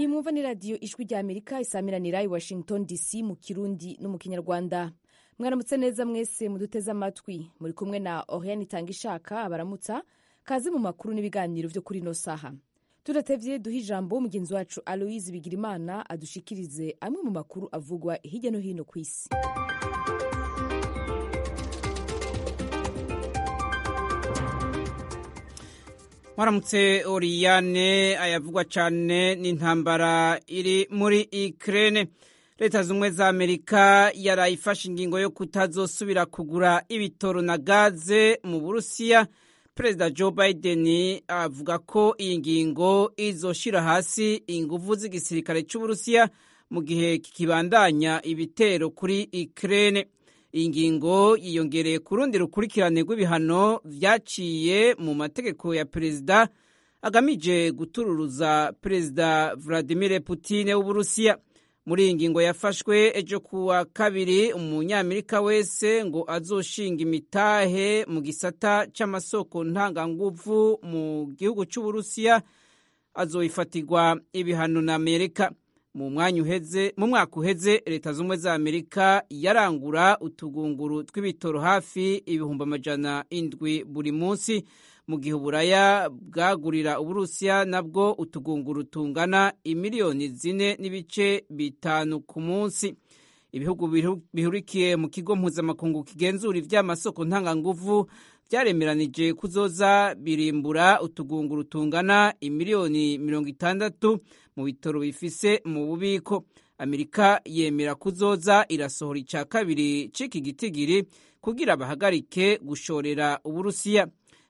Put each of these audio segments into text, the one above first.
iyi mwumva ni radiyo ijwi rya amerika isamiranira i washington dc mu kirundi no mu kinyarwanda mwaramutse neza mwese muduteze amatwi muri kumwe na oriane itanga ishaka abaramutsa kaze mu makuru n'ibiganiro byo kuri ino saha tudatevye duha ijambo mugenzi wacu aloise bigirimana adushikirize amwe mu makuru avugwa hirya no hino ku isi mwaramutse oriyane ayavugwa cyane n'intambara iri muri ikirere leta z'ubumwe za amerika yarayifashe ingingo yo kutazosubira kugura ibitoro na gaze mu burusiya perezida joe biden avuga ko iyi ngingo izoshira hasi inguvu z'igisirikare cy'uburusiya mu gihe kikibandanya ibitero kuri ikirere iyi ngingo yiyongereye ku rundi rukurikirane rw'ibihano vyaciye mu mategeko ya perezida agamije gutururuza perezida vladimir putin w'uburusiya muri iyi ngingo yafashwe ejo kuwa kabiri umunyamerika wese ngo azoshinga imitahe mu gisata c'amasoko ntanganguvu mu gihugu c'uburusiya azoyifatirwa ibihano na amerika mu mwanya uheze mu mwaka uheze leta z'ubumwe za amerika yarangura utugunguru tw'ibitoro hafi ibihumbi amajana indwi buri munsi mu gihe uburaya bwagurira uburusiya nabwo utugunguru tungana imiliyoni zine n'ibice bitanu ku munsi ibihugu bihurikiye mu kigo mpuzamakungu kigenzura ivy'amasoko ntanganguvu vyaremeranije kuzoza birimbura utugunguru tungana imiliyoni mirongo itandatu mu bitoro bifise mu bubiko amerika yemera kuzoza irasohora ica kabiri c'iki gitigiri kugira bahagarike gushorera uburusiya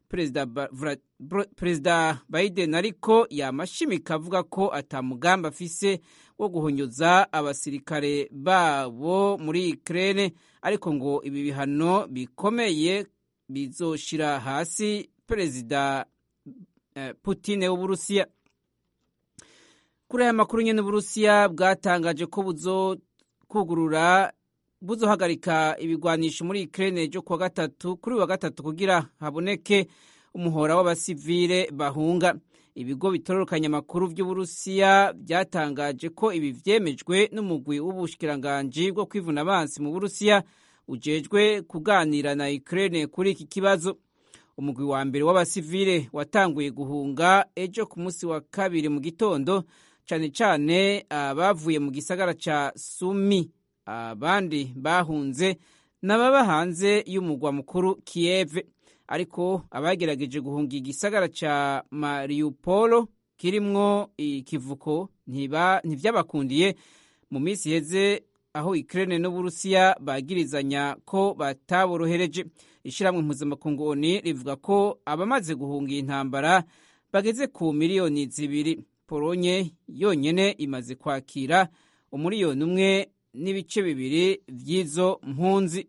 perezida biden ariko yamashimika avuga ko atamugambi afise wo guhonyoza abasirikare babo muri ukraine ariko ngo ibi bihano bikomeye bizoshira hasi perezida putin w'uburusiya kuri aya makuru nyene uburusiya bwatangaje ko buzokugurura buzohagarika ibigwanisho muri Ukraine ryo kuwa gatatu kuri wa gatatu kugira haboneke umuhora w'abasivile bahunga ibigo bitororokanya amakuru vy'uburusiya byatangaje ko ibi vyemejwe n'umugwi w'ubushikiranganji bwo kwivuna abansi mu burusiya ujejwe kuganira na Ukraine kuri iki kibazo umugwi wa mbere w'abasivile watanguye guhunga ejo ku munsi wa kabiri mu gitondo cane cane abavuye mu gisagara ca Sumi abandi bahunze n'ababa hanze y'umugwa mukuru Kiev ariko abagerageje guhunga igisagara ca Mariupol kirimwo ikivuko ntivyabakundiye mu minsi iheze aho Ukraine n'Uburusiya bagirizanya ko bataborohereje ishiramwe mpuzamakungu ONU rivuga ko abamaze guhunga iyi ntambara bageze ku miliyoni zibiri Polonye yonyene imaze kwakira umuriyoni umwe n'ibice bibiri vy'izo mpunzi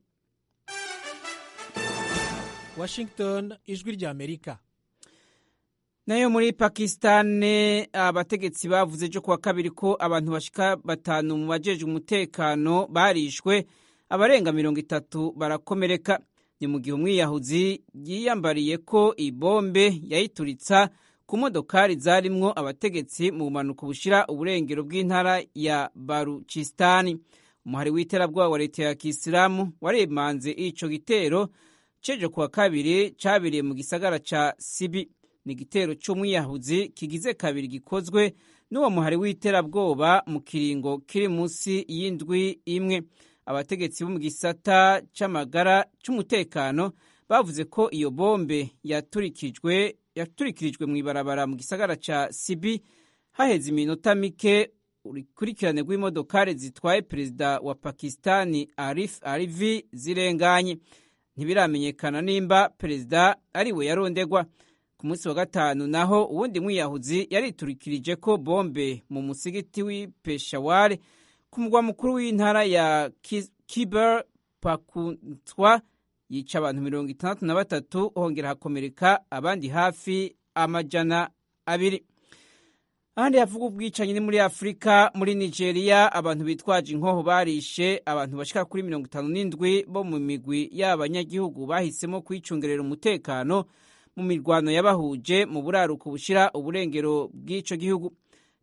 Washington ijwi rya Amerika nayo muri Pakistani abategetsi bavuze ejo kuwa kabiri ko abantu bashika batanu mu bajejwe umutekano barishwe abarenga mirongo itatu barakomereka ni mu gihe umwiyahuzi yiyambariye ko ibombe yayituritsa ku modokari zarimwo abategetsi mu bumanuko bushira uburengero bw'intara ya Baruchistani umuhari w'iterabwoba wa leta ya kisilamu waremanze ico gitero cejo kuwa kabiri cabiriye mu gisagara ca Sibi ni igitero c'umwiyahuzi kigize kabiri gikozwe n'uwo muhari w'iterabwoba mu kiringo kiri munsi y'indwi imwe abategetsi bo mu gisata c'amagara c'umutekano bavuze ko iyo bombe yaturikijwe yaturikirijwe mu ibarabara mu gisagara ca Sibi haheze iminota mike urukurikirane rw'imodokari zitwaye perezida wa Pakistani Arif Alvi zirenganye ntibiramenyekana nimba perezida ari we yarondegwa ku munsi wa gatanu naho uwundi mwiyahuzi yariturikirije ko bombe mu musigiti w'i Peshawar ku mugwa mukuru w'intara ya Khyber Pakhtunkhwa yica abantu mirongo itandatu na batatu hongera hakomereka abandi hafi amajana abiri ahandi havuga ubwicanyi ni muri afurika muri nigeria abantu bitwaje inkoho barishe abantu bashika kuri mirongo itanu n'indwi bo mu migwi y'abanyagihugu bahisemo kwicungerera umutekano mu mirwano yabahuje mu buraruko bushira uburengero bw'ico gihugu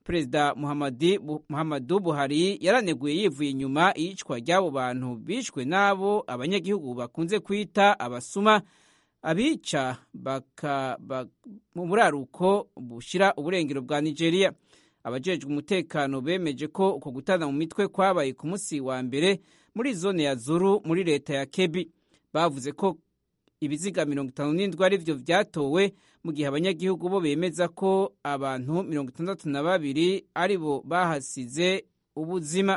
perezida muhammadu buhari yaraneguye yivuye inyuma iyicwa ry'abo bantu bishwe n'abo abanyagihugu bakunze kwita abasuma abica mu buraruko bushyira uburengero bwa nigeria abajejwe umutekano bemeje ko uko gutana mu mitwe kwabaye ku munsi wa mbere muri zone ya zuru muri leta ya kebi bavuze ko ibiziga mirongo itanu n'indwi ari byo byatowe mu gihe abanyagihugu bo bemeza ko abantu mirongo itandatu na babiri ari bo bahasize ubuzima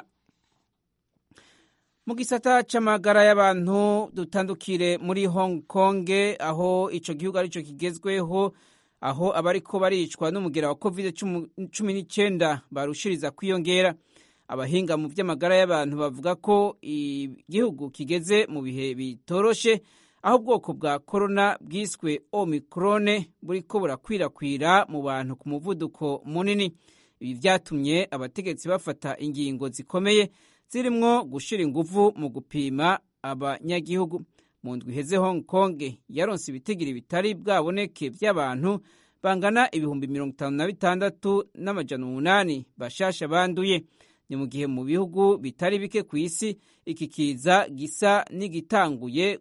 mu gisata c'amagara y'abantu dutandukire muri hong kong aho ico gihugu arico kigezweho aho abariko baricwa n'umugera wa covid cumi n'icyenda barushiriza kwiyongera abahinga mu by'amagara y'abantu bavuga ko igihugu kigeze mu bihe bitoroshe aho ubwoko bwa korona bwiswe omikrone buriko burakwirakwira mu bantu ku muvuduko munini ibi byatumye abategetsi bafata ingingo zikomeye zirimwo gushira inguvu mu gupima abanyagihugu mu ndwi iheze hong kong yaronse ibitigiri bitari bwaboneke by'abantu bangana ibihumbi mirongo itanu na bitandatu n'amajana umunani bashasha banduye ni mu gihe mu bihugu bitari bike ku isi iki kiza gisa n'igitanguye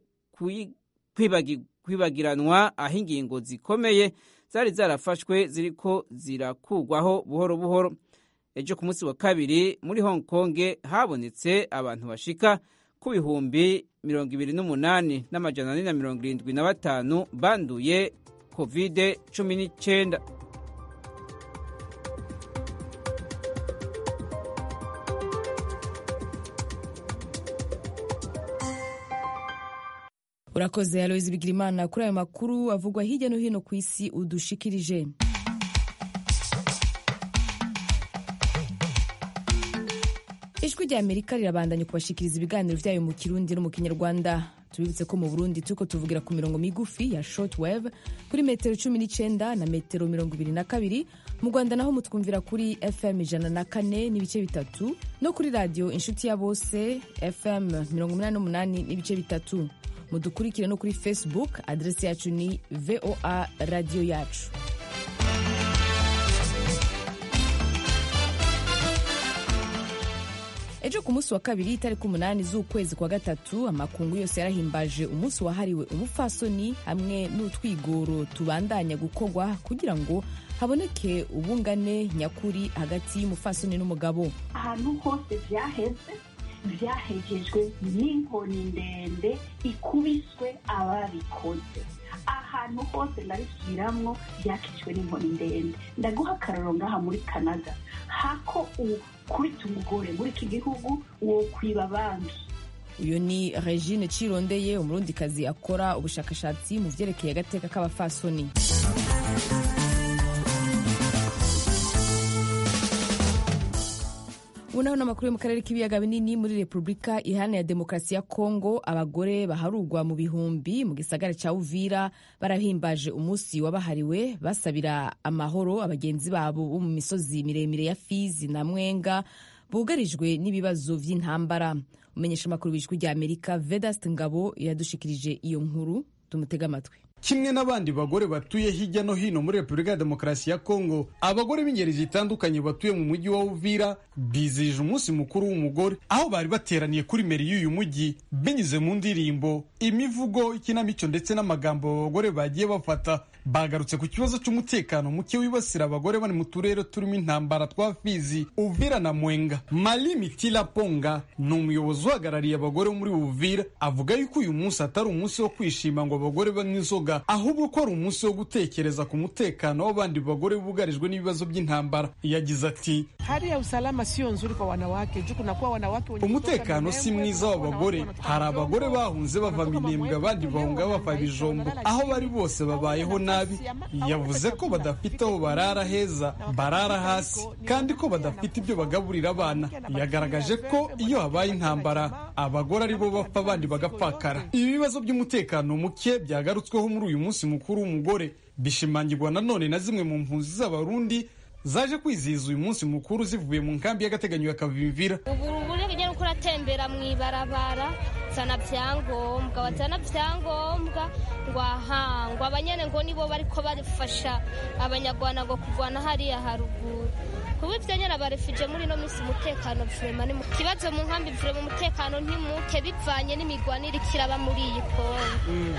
kwibagiranwa aho ingingo zikomeye zari zarafashwe ziriko zirakugwaho buhoro buhoro ejo ku munsi wa kabiri muri hong kong habonetse abantu bashika ku bihumbi mirongo ibiri n'umunani n'amajana ane na mirongo irindwi na batanu banduye kovide cumi n'icyenda urakoze aloyizi bigirimana kuri ayo makuru avugwa hirya no hino ku isi udushikirije ijwi rya amerika rirabandanya kubashikiriza ibiganiro byayo mu kirundi no mu kinyarwanda tubibutse ko mu burundi turiko tuvugira ku mirongo migufi ya shortwave kuri metero cumi n'icyenda na metero mirongo ibiri na kabiri mu rwanda naho mutwumvira kuri fm ijana na kane n'ibice bitatu no kuri radiyo inshuti ya bose fm mirongo umunani n'umunani n'ibice bitatu mudukurikire no kuri facebook aderesi yacu ni voa radiyo yacu ejo ku munsi wa kabiri itariki umunani z'ukwezi kwa gatatu amakungu yose yarahimbaje umunsi wahariwe umupfasoni hamwe n'utwigoro tubandanya gukorwa kugira ngo haboneke ubungane nyakuri hagati y'umupfasoni n'umugabo ahantu hose byaheze byahegejwe n'inkoni ndende ikubiswe ababikoze ahantu hose ndabisubiramwo byakijwe n'inkoni ndende ndaguha akararo ngaha muri canada hako ukubita umugore muri iki gihugu wo kwiba banki uyu ni regine cirondeye umurundikazi akora ubushakashatsi mu vyerekeye agateka k'abafasoni ubu naho n'amakuru yo mu karere k'ibiyaga binini muri repubulika iharanira demokarasi ya kongo abagore baharugwa mu bihumbi mu gisagara cya uvira barahimbaje umunsi wabahariwe basabira amahoro abagenzi babo bo mu misozi miremire ya fizi na mwenga bugarijwe n'ibibazo by'intambara umenyesha amakuru w'ijwi rya amerika vedast ngabo yadushikirije iyo nkuru tumutega amatwi kimwe n'abandi bagore batuye hirya no hino muri repubulika ya demokarasi ya kongo abagore b'ingeri zitandukanye batuye mu mujyi wa uvira bizihije umunsi mukuru w'umugore aho bari bateraniye kuri meri y'uyu mujyi binyuze mu ndirimbo imivugo ikinamico ndetse n'amagambo abagore bagiye bafata bagarutse ku kibazo cy'umutekano muke wibasira abagore bari mu turere turimo intambara twa fizi uvira na mwenga mali mitila ponga ni umuyobozi uhagarariye abagore bo muri uvira avuga yuko uyu munsi atari umunsi wo kwishima ngo abagore banywe inzoga ahubwo ko ari umunsi wo gutekereza ku mutekano w'abandi bagore bugarijwe n'ibibazo by'intambara yagize ati hali ya usalama sio nzuri kwa wanawake juu kunakuwa wanawake wenye umutekano si mwiza w'abagore hari abagore bahunze bava minembwe abandi bahunga bava bijombo aho bari bose babayeho nabi yavuze ko badafite aho barara heza barara hasi kandi ko badafite ibyo bagaburira abana yagaragaje ko iyo habaye intambara abagore aribo bapfa abandi bagapfakara ibi bibazo by'umutekano muke byagarutsweho muri uyu munsi mukuru w'umugore bishimangirwa nanone na zimwe mu mpunzi z'abarundi zaje kwizihiza uyu munsi mukuru zivuye mu nkambi y'agateganyo ya kavimvira ubu uburyo ugenda uko uratembera mu ibarabara zana byangombwa wazana byangombwa ngo aha ngo abanyene ngo nibo bariko barifasha abanyarwanda ngo kuvana hariya haruguru kuba ivyo nyene abarefuje muri ino minsi umutekano vrema ni mu kibazo mu nkambi vrema umutekano ntimuke bivanye n'imigwanire ikiraba muri iyi kongo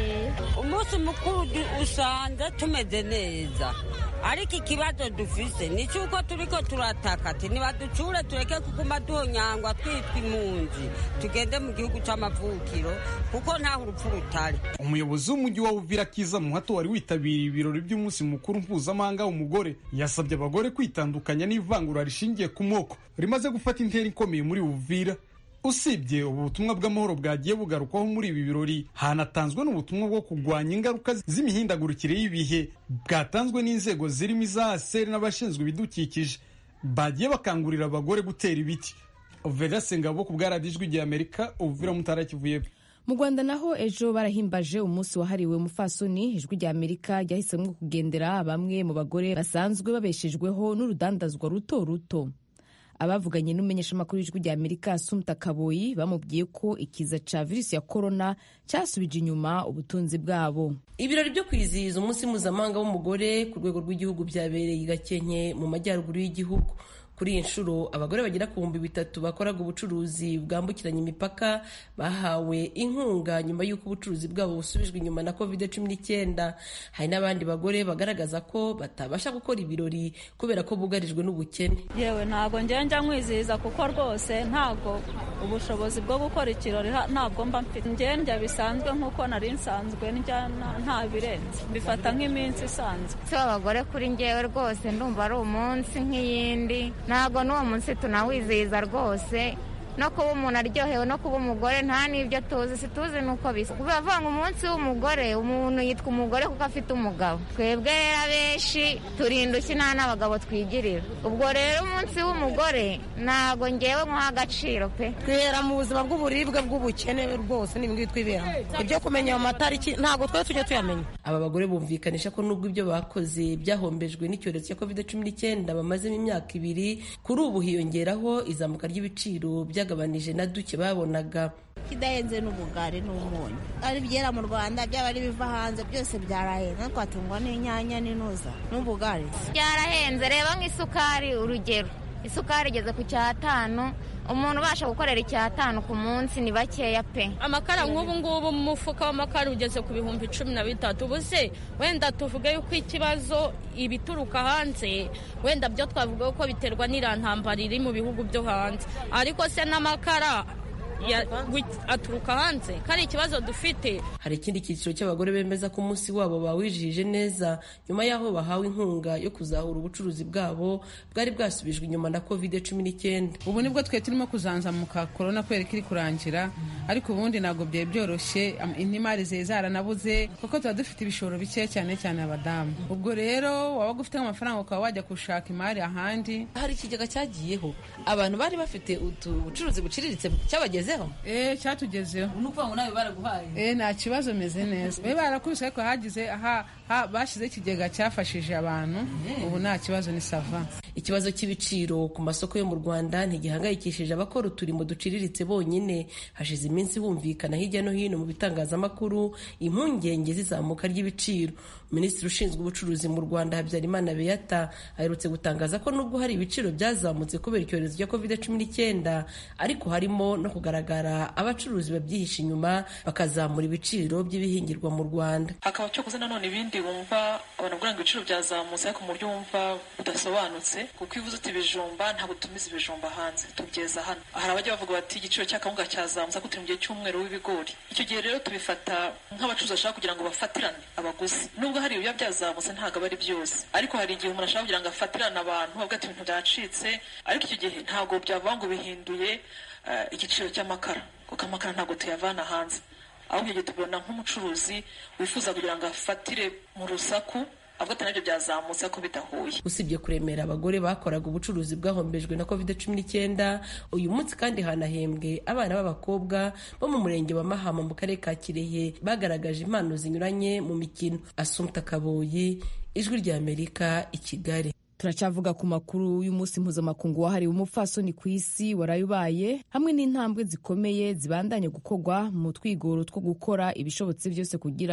Eh. umunsi mukuru du- usanga tumeze neza ariko ikibazo dufise ni cyuko turiko turataka ati nibaducure tureke kuguma duhonyangwa twitwa impunzi tugende mu gihugu c'amavukiro kuko ntaho urupfu rutari umuyobozi w'umujyi wa uvira kiza muhato wari witabiriye ibirori by'umunsi mukuru mpuzamahanga w'umugore yasabye abagore kwitandukanya n'ivangura rishingiye ku moko rimaze gufata intera ikomeye muri uvira usibye ubu butumwa bw'amahoro bwagiye bugarukwaho muri ibi birori hanatanzwe n'ubutumwa bwo kurwanya ingaruka z'imihindagurikire y'ibihe bwatanzwe n'inzego zirimo iza aseri n'abashinzwe ibidukikije bagiye bakangurira abagore gutera ibiti vedase ngabo ku bwaradijwi rya amerika uvira mutara kivuye mu rwanda naho ejo barahimbaje umunsi wahariwe umufasoni ijwi rya amerika ryahisemo kugendera bamwe mu bagore basanzwe babeshejweho n'urudandazwa ruto ruto abavuganye n'umumenyeshamakuru w'ijwi rya amerika asumta kaboyi bamubwiye ko ikiza ca virusi ya korona cyasubije inyuma ubutunzi bwabo ibirori byo kwizihiza umunsi mpuzamahanga w'umugore ku rwego rw'igihugu byabereye i gakenke mu majyaruguru y'igihugu kuri iyi nshuro abagore bagera ku bihumbi bitatu bakoraga ubucuruzi bwambukiranya imipaka bahawe inkunga nyuma y'uko ubucuruzi bwabo busubijwe inyuma na covid cumi n'icyenda hari n'abandi bagore bagaragaza ko batabasha gukora ibirori kubera ko bugarijwe n'ubukene yewe ntabwo njya nkwizihiza kuko rwose ntabwo ubushobozi bwo gukora ikirori ha- ntabwo mba mfite njya bisanzwe nk'uko nari nsanzwe ndya nta- nta birenze mbifata nk'iminsi isanzwe si w'abagore kuri njyewe rwose ndumva ari umunsi nk'iyindi ntabwo n'uwo munsi tunawizihiza rwose no kuba umuntu aryohewe no kuba umugore nta n'ibyo tuzi situzi nuko bisa bivuga ngo umunsi w'umugore umuntu yitwa umugore kuko afite umugabo twebwe rero abenshi turindushye nta n'abagabo twigirira ubwo rero umunsi w'umugore ntabwo ngewe nkuha agaciro pe twihera mu buzima bw'uburibwe bw'ubukene rwose n'ibingibi twiberamo ibyo kumenya ayo matariki ntabwo twari tujya tuyamenya aba bagore bumvikanisha ko nubwo ibyo bakoze byahombejwe n'icyorezo cya covid cumi n'icyenda bamazemo imyaka ibiri kuri ubu hiyongeraho izamuka ry'ibiciro byagabanije na duke babonaga kidahenze n'ubugari n'umunyu ari ibyera mu rwanda byaba ari ibiva hanze byose byarahenze twatungwa n'inyanya n'inuza n'ubugari byarahenze reba nk'isukari urugero isukari igeze ku cyatanu umuntu ubasha gukorera icyatanu ku munsi ni bakeya pe amakara nk'ubu ngubu mu mufuka w'amakara ugeze ku bihumbi cumi na bitatu ubu se wenda tuvuge yuko ikibazo ibituruka hanze wenda byo twavuga ko biterwa n'irantambara iri mu bihugu byo hanze ariko se n'amakara ya- wi- aturuka hanze ko ari ikibazo dufite hari ikindi cyiciro cy'abagore bemeza ko umunsi wabo bawijihije neza nyuma y'aho bahawe inkunga yo kuzahura ubucuruzi bwabo bwari bwasubijwe inyuma na covid cumi n'icyenda ubu nibwo twe turimo kuzanzamuka korona kubera ko iri kurangira ariko ubundi ntabwo byari byoroshye am- n'imari zari zaranabuze kuko tuba dufite ibishoro bike cyane cyane abadamu ubwo rero wabaga ufite nk'amafaranga ukaba wajya gushaka imari ahandi hari ikigega cyagiyeho abantu bari bafite ubucuruzi buciriritse cyabagezeho eh cyatugezeho ni ukuvuga ngo nawe baraguhaye eh nta kibazo meze neza bari barakubise ariko hagize aha ha- bashyizeho ikigega cyafashije abantu ubu nta kibazo ni sava ikibazo cy'ibiciro ku masoko yo mu rwanda ntigihangayikishije abakora uturimo duciriritse bonyine hashize iminsi humvikana hirya no hino mu bitangazamakuru impungenge z'izamuka ry'ibiciro minisitiri ushinzwe ubucuruzi mu rwanda habyarimana beata aherutse gutangaza ko nubwo hari ibiciro byazamutse kubera icyorezo cya covid cumi n'icyenda ariko harimo no kugaragara abacuruzi babyihisha inyuma bakazamura ibiciro by'ibihingirwa mu rwanda hakaba cyokoze nanone ibindi wumva abantu bavuga ngo ibiciro byazamutse ariko mu buryo wumva budasobanutse kuko iyo uvuze uti ibijumba ntabwo tumiza ibijumba hanze tubyeza hano hari abajya bavuga bati igiciro cy'akawunga cyazamutse ariko turi mu gihe cy'umweru w'ibigori icyo gihe rero tubifata nk'abacuruzi bashaka kugira ngo bafatirane abaguzi nubwo hari ibiba byazamutse ntabwo aba ari byose ariko hari igihe umuntu ashaka kugira ngo afatirane abantu avuga ati ibintu byacitse ariko icyo gihe ntabwo byavuga ngo bihinduye eh, igiciro cy'amakara kuko amakara ntabwo tuyavana hanze ahubwo igihe tubona nk'umucuruzi wifuza kugira ngo afatire mu rusaku avuga ati nabyo byazamutse ariko bidahuye usibye kuremera abagore bakoraga ubucuruzi bwahombejwe na covid cumi n'icyenda uyu munsi kandi hanahembwe abana b'abakobwa bo mu murenge wa mahama mu karere ka kirehe bagaragaje impano zinyuranye mu mikino asumta kaboyi ijwi ry'amerika i kigali turacyavuga ku makuru y'umunsi mpuzamakungu wahariwe umupfasoni ku isi waraye ubaye hamwe n'intambwe zikomeye zibandanye gukorwa mu twigoro two gukora ibishobotse byose kugira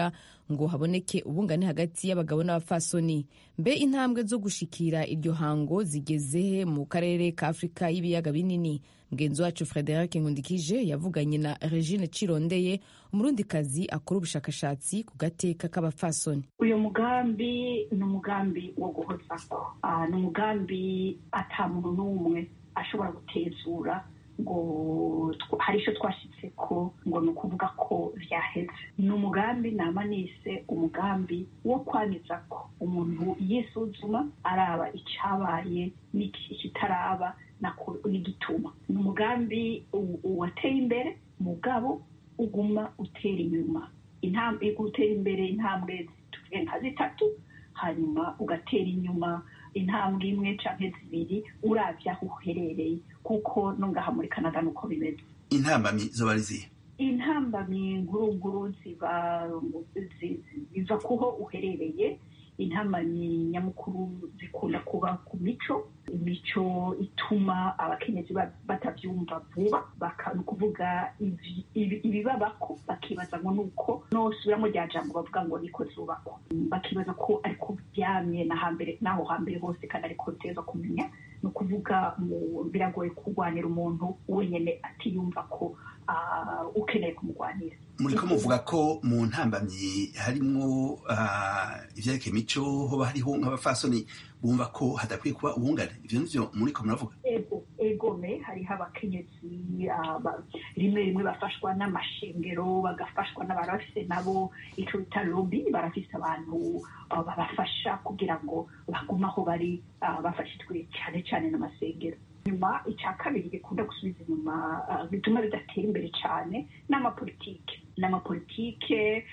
ngo haboneke ubungane hagati y'abagabo n'abapfasoni mbe intambwe zo gushikira iryo hango zigeze he mu karere ka afurika y'ibiyaga binini mugenzi wacu frederic nkundikije yavuganye na regine cirondeye umurundikazi akora ubushakashatsi ku gateka k'abapfasoni uyu mugambi ni umugambi wo guhozako ni umugambi ata muntu n'umwe ashobora gutezura ngo hari icyo twashyitse ko ngo ni ukuvuga ko byaheze ni umugambi nama nise umugambi wo kwamiza ko umuntu yisuzuma araba icyabaye n'ikitaraba n'igituma ni umugambi wateye imbere mugabo uguma utera inyuma utera imbere intambwe tuvuge nka zitatu hanyuma ugatera inyuma intambwe imwe cyangwa zibiri urabye aho uherereye kuko no ngaha muri canada ni uko bimeze intambamyi zo bari zihe intambamyi nkuru ziba ziva kuho uherereye intambamyi nyamukuru zikunda kuba ku mico imico ituma abakenyezi batabyumva vuba ni ukuvuga ibibabako bakibaza ngo ni uko nosubiramo rya jambo bavuga ngo niko zubakwa bakibaza ko ariko byamye n'aho hambere hose kandi ariko biteza kumenya ni ukuvuga biragoye kurwanira umuntu wenyine atiyumva ko ukeneye kumurwanira muri ko muvuga ko mu ntambamyi harimo ibyerekeye imico hoba hariho nk'abafasoni bumva ko hadakwiye kuba ubungane ibyo nivyo muri ko muravuga ego egome hariho abakenyezi rimwe rimwe bafashwa n'amashengero bagafashwa n'abantu bafise nabo ico bita lobi barafise abantu babafasha kugira ngo bagume aho bari bafashijwe cyane cyane n'amasengero nyuma icya kabiri gikunda gusubiza inyuma bituma bidatera imbere cyane n'amapolitike n'amapolitike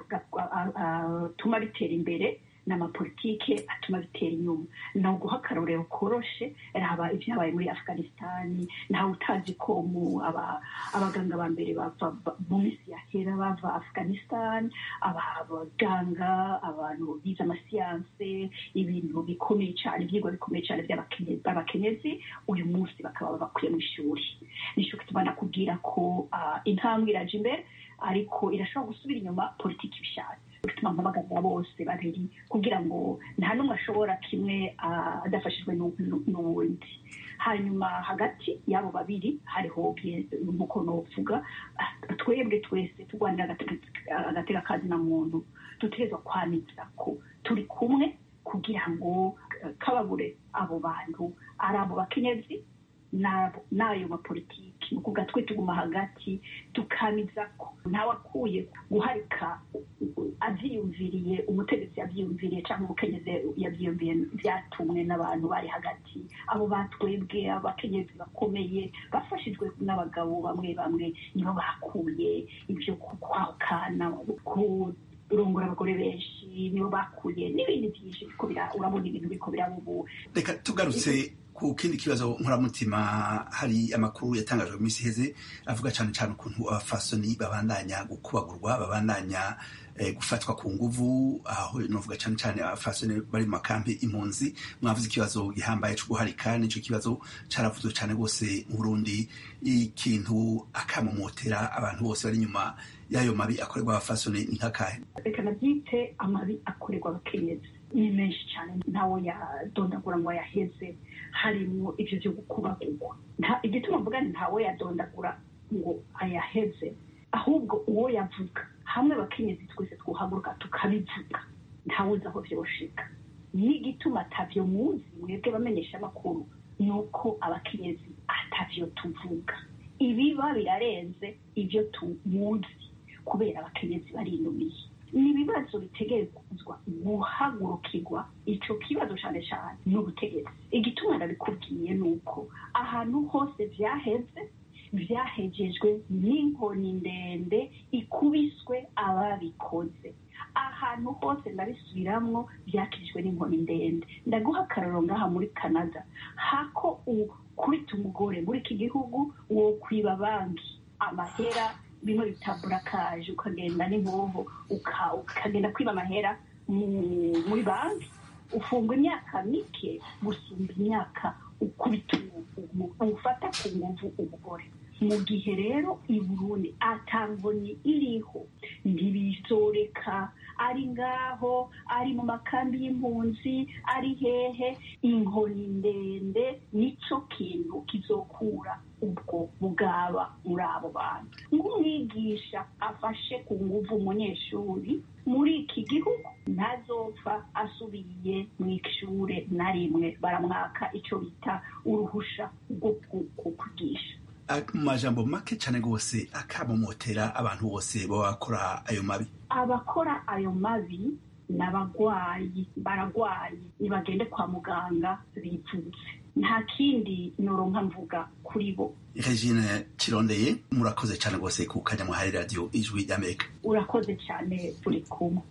atuma bitera imbere n'amapolitike atuma bitera inyuma ni uguha akarorero koroshe raba ibyabaye muri afghanistan ntawe utazi ko abaganga ba mbere bava mu minsi yahera bava afghanistan abaganga abantu bize amasiyanse ibintu bikomeye cyane ibyigwa bikomeye cyane by'abakenyezi uyu munsi bakaba bakwiye mu ishuri nicyo gituma nakubwira ko intambwe iraje imbere ariko irashobora gusubira inyuma politiki ibishatse bituma mpamagarira bose babiri kugira ngo nta n'umwe ashobora kimwe adafashijwe n'uwundi hanyuma hagati y'abo babiri hariho nk'uko novuga twebwe twese turwanira agateka kazi na muntu dutegerezwa kwaniza ko turi kumwe kugira ngo kababure abo bantu ari abo bakenyezi n'ayo mapolitiki ni ukuvuga twe tuguma hagati tukamiza ko ntawe akuye guharika abyiyumviriye umutegetsi yabyiyumviriye cyangwa umukenyezi yabyiyumviye byatumwe n'abantu bari hagati abo batwebwe abakenyezi bakomeye bafashijwe n'abagabo bamwe bamwe nibo bakuye ibyo kwahukana kurongora abagore benshi nibo bakuye n'ibindi byinshi urabona ibintu biriko biraba ubu reka tugarutse ku kindi kibazo nkoramutima hari amakuru yatangajwe mu minsi iheze avuga cyane cyane ukuntu abafasoni babandanya gukubagurwa babandanya gufatwa ku nguvu aho novuga cyane cyane abafasoni bari mu makampi impunzi mwavuze ikibazo gihambaye cyo guharika nicyo kibazo caravuzwe cyane rwose mu Burundi ikintu akamomotera abantu bose bari inyuma y'ayo mabi akorerwa abafasoni ni nk'akahe reka nabyite amabi akorerwa abakenyezi ni menshi cyane ntawe yadondagura ngo yaheze harimo ibyo byo gukubagurwa igituma mvuga ni ntawe yadondagura ngo ayaheze ahubwo uwo yavuga hamwe abakenyezi twese twuhaguruka tukabivuga ntawuzi aho byoshika n'igituma atavyo muzi mwebwe bamenyesha amakuru ni uko abakenyezi atavyo tuvuga ibiba birarenze ibyo tumuzi kubera abakenyezi barinumiye ni ibibazo bitegerezwa guhagurukirwa icyo kibazo cyane cyane ni ubutegetsi igituma ndabikubwiye ni uko ahantu hose byaheze byahegejwe n'inkoni ndende ikubiswe ababikoze ahantu hose ndabisubiramwo byakijwe n'inkoni ndende ndaguha akararo ngaha muri canada hako ukubita umugore muri iki gihugu wo kwiba banki amahera bimwe bita burakaje ukagenda n'inkoho ukagenda kwiba amahera muri banki ufungwa imyaka mike gusumba imyaka ukubita ufata ku nguvu umugore mu gihe rero i burundi atangoni iriho ntibisoreka ari ngaho ari mu makambi y'impunzi ari hehe inkoni ndende nico kintu kizokura ubwo bugaba muri abo bantu nk'umwigisha afashe ku nguvu umunyeshuri muri iki gihugu ntazopfa asubiye mu ishure na rimwe baramwaka icyo bita uruhusha rwo kwigisha mu majambo make cyane rwose akamomotera abantu bose baba bakora ayo mabi abakora ayo mabi ni abagwayi baragwaye nibagende kwa muganga bivutse nta kindi noronka mvuga kuri bo regine kirondeye murakoze cyane rwose ku kanya muhaye radiyo ijwi ry'amerika urakoze cyane turi kumwe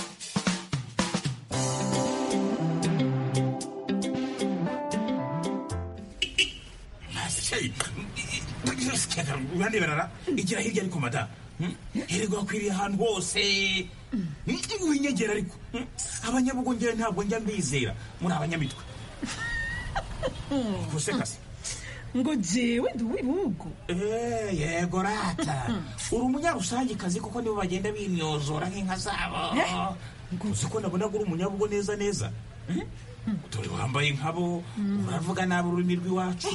uraneberara igira hirya ariko mada hererwa wakwiriye ahantu hose winyegera ariko abanyabugongera ntabwo njya mbizera muri abanyamitwe gusekase ngo jewe ndi uw'ibihugu yego rata uri umunyarusangikazi kuko nibo bagenda bimyozora nk'inka zabo uzi ko nabona uri umunyabugo neza neza dore wambaye nkabo uravuga nabi ururimi rw'iwacu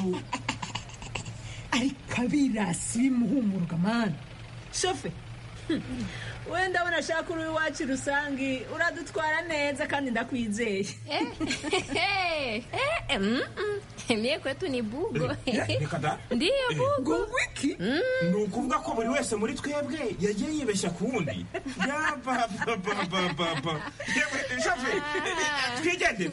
ariko abirasi bimuhumuruka mani shofe wenda abona ashaka uri iwacu rusange uradutwara neza kandi ndakwizeye mie kwetu ni bugo reka da ndiyo bugo wiki ni ukuvuga ko buri wese muri twebwe yagiye yibeshya ku wundi yabababababa shofe twigendere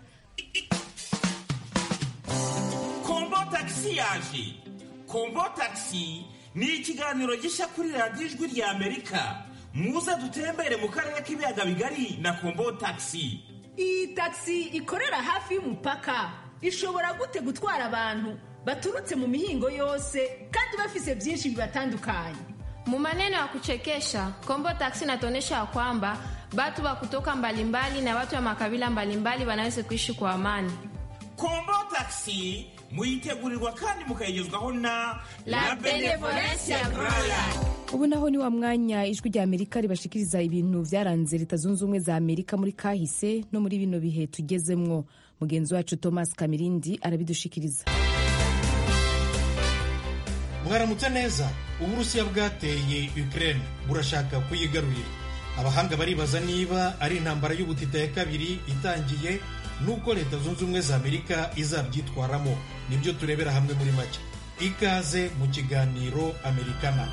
kombo tagisi yaje kombo tagisi ni ikiganiro gishya kuri radiyo ijwi rya amerika muze dutembere mu karere k'ibiyaga bigari na kombo tagisi iyi tagisi ikorera hafi y'umupaka ishobora gute gutwara abantu baturutse mu mihingo yose kandi bafise byinshi bibatandukanye Mu maneno ya kuchekesha Kombo Taxi inatuonyesha ya kwamba watu wa kutoka mbalimbali na watu wa makabila mbalimbali wanaweza kuishi kwa amani. kombo tagisi muyitegurirwa kandi mukayigezwaho na La Benevolencia Royal. ubu naho ni wa mwanya ijwi rya amerika ribashikiriza ibintu byaranze leta zunze ubumwe za amerika muri kahise no muri bino bihe tugezemwo mugenzi wacu thomas kamirindi arabidushikiriza mwaramutse neza uburusiya bwateye ukraine burashaka kuyigarurira abahanga baribaza niba ari intambara y'ubutita ya kabiri itangiye n'uko leta zunze ubumwe za amerika izabyitwaramo nibyo turebera hamwe muri make ikaze mu kiganiro amerikana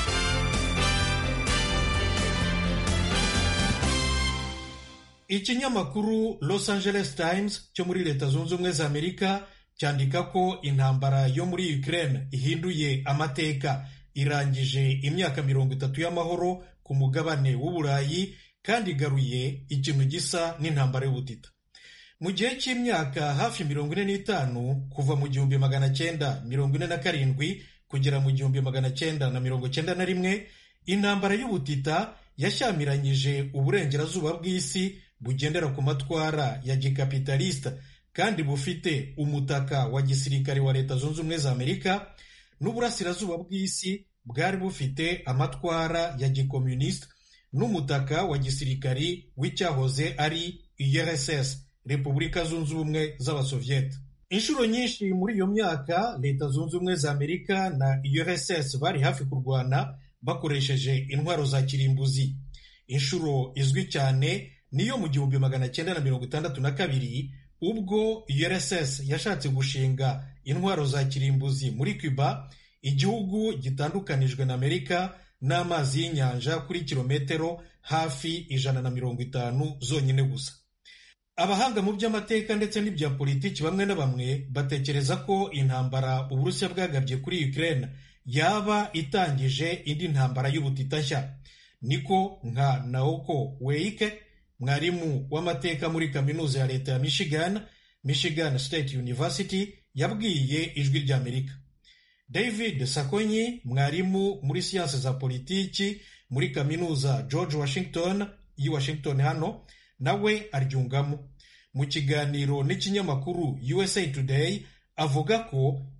ikinyamakuru los angeles times cyo muri leta zunze ubumwe za amerika cyandika ko intambara yo muri ukraine ihinduye amateka irangije imyaka mirongo itatu y'amahoro ku mugabane w'uburayi kandi igaruye ikintu gisa n'intambara y'ubutita mu gihe cy'imyaka hafi mirongo ine n'itanu kuva mu gihumbi magana cyenda mirongo ine na karindwi kugera mu gihumbi magana cyenda na mirongo cyenda na rimwe intambara y'ubutita yashyamiranyije uburengerazuba bw'isi bugendera ku matwara ya gikapitalisita kandi bufite umutaka wa gisirikare wa leta zunze ubumwe za amerika n'uburasirazuba bw'isi bwari bufite amatwara ya gikomunisita n'umutaka wa gisirikari w'icyahoze ari urss repubulika zunze ubumwe z'abasoviyete inshuro nyinshi muri iyo myaka leta zunze ubumwe za amerika na urss bari hafi kurwana bakoresheje intwaro za kirimbuzi inshuro izwi cyane niyo mu gihumbi magana cyenda na mirongo itandatu na kabiri ubwo urss yashatse gushinga intwaro za kirimbuzi muri cuba igihugu gitandukanijwe na amerika n'amazi y'inyanja kuri kilometero hafi ijana na mirongo itanu zonyine gusa abahanga mu by'amateka ndetse n'ibya politiki bamwe na bamwe batekereza ko intambara uburusiya bwagabye kuri ukraine yaba itangije indi ntambara y'ubutita nshya niko nka naoko weike mwarimu w'amateka muri kaminuza ya leta ya michigan michigan state university yabwiye ijwi ry'amerika david sakonyi mwarimu muri siyansi za politiki muri kaminuza george washington y'i washington hano nawe aryungamo mu kiganiro n'ikinyamakuru usa today avuga ko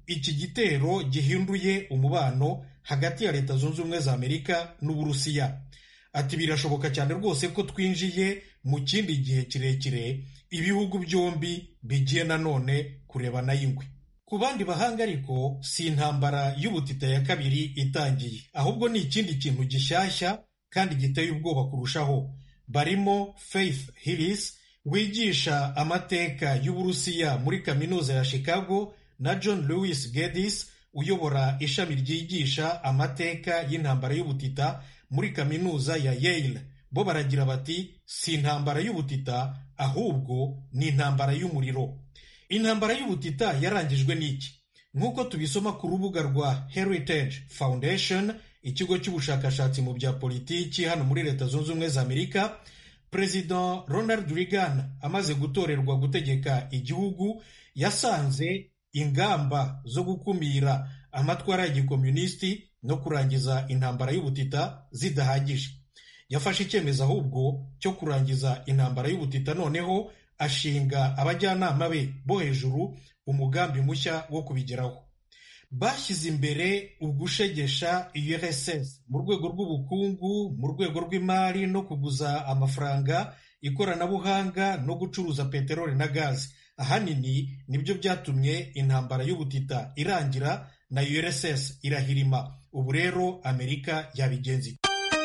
iki gitero gihinduye umubano hagati ya leta zunze ubumwe za amerika n'uburusiya ati birashoboka cyane rwose ko twinjiye mu kindi gihe kirekire ibihugu byombi bigiye nanone kurebana y'ingwe ku bandi bahanga ariko si intambara y'ubutita ya kabiri itangiye ahubwo ni ikindi kintu gishyashya kandi giteye ubwoba kurushaho barimo faith hillis wigisha amateka y'uburusiya muri kaminuza ya chicago na john lewis geddes uyobora ishami ryigisha amateka y'intambara y'ubutita muri kaminuza ya yale bo baragira bati si intambara y'ubutita ahubwo ni intambara y'umuriro intambara y'ubutita yarangijwe n'iki nk'uko tubisoma ku rubuga rwa heritage foundation ikigo cy'ubushakashatsi mu bya politiki hano muri leta zunze ubumwe za amerika perezida ronald reagan amaze gutorerwa gutegeka igihugu yasanze ingamba zo gukumira amatwara ya gikomunisiti no kurangiza intambara y'ubutita zidahagije yafashe icyemezo ahubwo cyo kurangiza intambara y'ubutita noneho ashinga abajyanama be bo hejuru umugambi mushya wo kubigeraho bashyize imbere ugushegesha urss mu rwego rw'ubukungu mu rwego rw'imari no kuguza amafaranga ikoranabuhanga no gucuruza peteroli na gazi ahanini nibyo byatumye intambara y'ubutita irangira na urss irahirima ubu rero amerika yabigenzi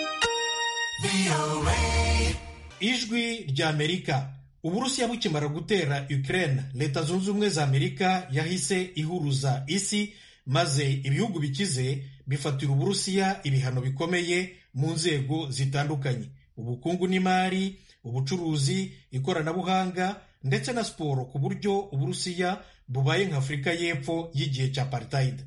ijwi rya amerika uburusiya bukimara gutera ukraine leta zunze ubumwe za amerika yahise ihuruza isi maze ibihugu bikize bifatira uburusiya ibihano bikomeye mu nzego zitandukanye ubukungu n'imari ubucuruzi ikoranabuhanga ndetse na siporo ku buryo uburusiya bubaye nka afurika y'epfo y'igihe cya apartheid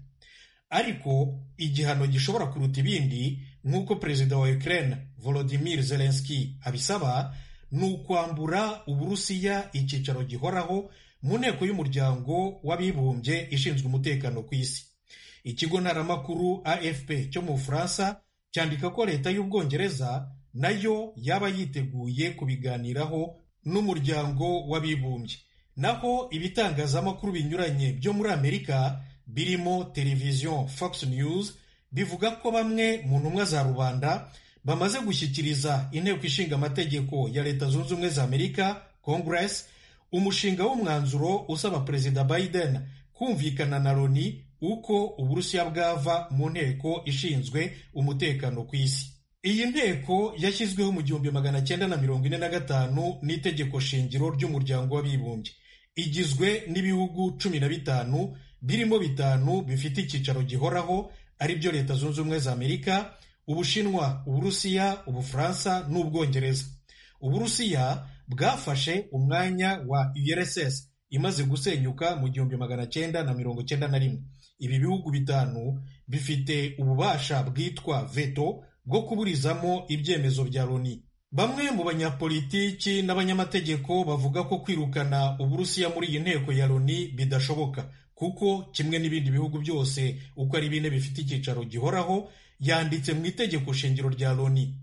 ariko igihano gishobora kuruta ibindi nk'uko perezida wa ukraine volodimir zelenski abisaba ni ukwambura uburusiya icyicaro gihoraho mu nteko y'umuryango w'abibumbye ishinzwe umutekano ku isi ikigo ntaramakuru afp cyo mu bufaransa cyandika ko leta y'ubwongereza nayo yaba yiteguye kubiganiraho n'umuryango w'abibumbye naho ibitangazamakuru binyuranye byo muri amerika birimo televiziyo fox news bivuga ko bamwe mu ntumwa za rubanda bamaze gushyikiriza inteko ishinga amategeko ya leta zunze ubumwe za amerika congress umushinga w'umwanzuro usaba perezida biden kumvikana na loni uko uburusiya bwava mu nteko ishinzwe umutekano ku isi iyi nteko yashyizweho mu gihumbi magana cyenda na mirongo ine na gatanu n'itegeko shingiro ry'umuryango w'abibumbye igizwe n'ibihugu cumi na bitanu birimo bitanu bifite icyicaro gihoraho ari byo leta zunze ubumwe za amerika ubushinwa uburusiya ubufaransa n'ubwongereza uburusiya bwafashe umwanya wa urss imaze gusenyuka mu gihumbi magana cyenda na mirongo cyenda na rimwe ibi bihugu bitanu bifite ububasha bwitwa veto bwo kuburizamo ibyemezo bya loni bamwe mu banyapolitiki n'abanyamategeko bavuga ko kwirukana uburusiya muri iyi nteko ya loni bidashoboka kuko kimwe n'ibindi bihugu byose uko ari bine bifite icyicaro gihoraho yanditse mu itegeko shingiro rya loni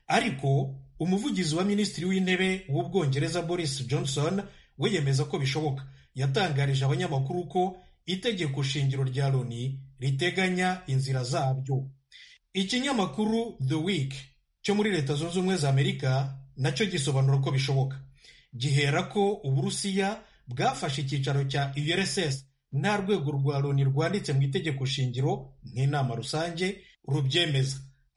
ariko umuvugizi wa minisitiri w'intebe w'ubwongereza boris johnson we yemeza ko bishoboka yatangarije abanyamakuru ko itegeko shingiro rya loni riteganya inzira zabyo ikinyamakuru the week cyo muri leta zunze ubumwe za amerika nacyo gisobanura ko bishoboka gihera ko uburusiya bwafashe icyicaro cya urss nta rwego rwa loni rwanditse mu itegeko shingiro nk'inama rusange rubyemeza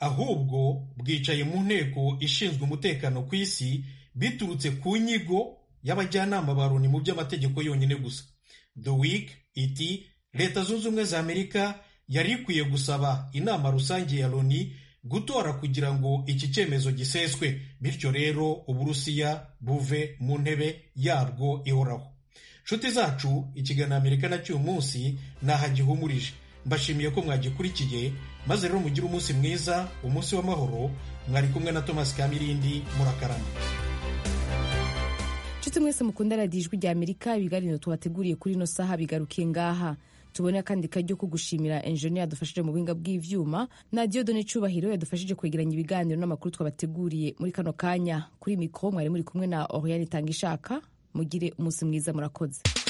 ahubwo bwicaye mu nteko ishinzwe umutekano ku isi biturutse ku nyigo y'abajyanama ba loni mu by'amategeko yonyine gusa the week iti leta zunze ubumwe za amerika yari ikwiye gusaba inama rusange ya loni gutora kugira ngo iki cyemezo giseswe bityo rero uburusiya buve mu ntebe yabwo ihoraho nshuti zacu ikiganiro amerika na cy'uyu munsi ntaho gihumurije mbashimiye ko mwagikurikiye maze rero mugire umunsi mwiza umunsi w'amahoro mwari kumwe na thomas kamirindi murakarama nshuti mwese mukunda radiyo ijwi rya amerika ibiganiro tubateguriye kuri ino saha bigarukiye ngaha tubone akandi karyo ko gushimira enjeniyeri yadufashije mu buhinga bw'ivyuma na diodone cubahiro yadufashije kwegeranya ibiganiro n'amakuru twabateguriye muri kano kanya kuri mikoro mwari muri kumwe na oriane itanga ishaka mugire umunsi mwiza murakoze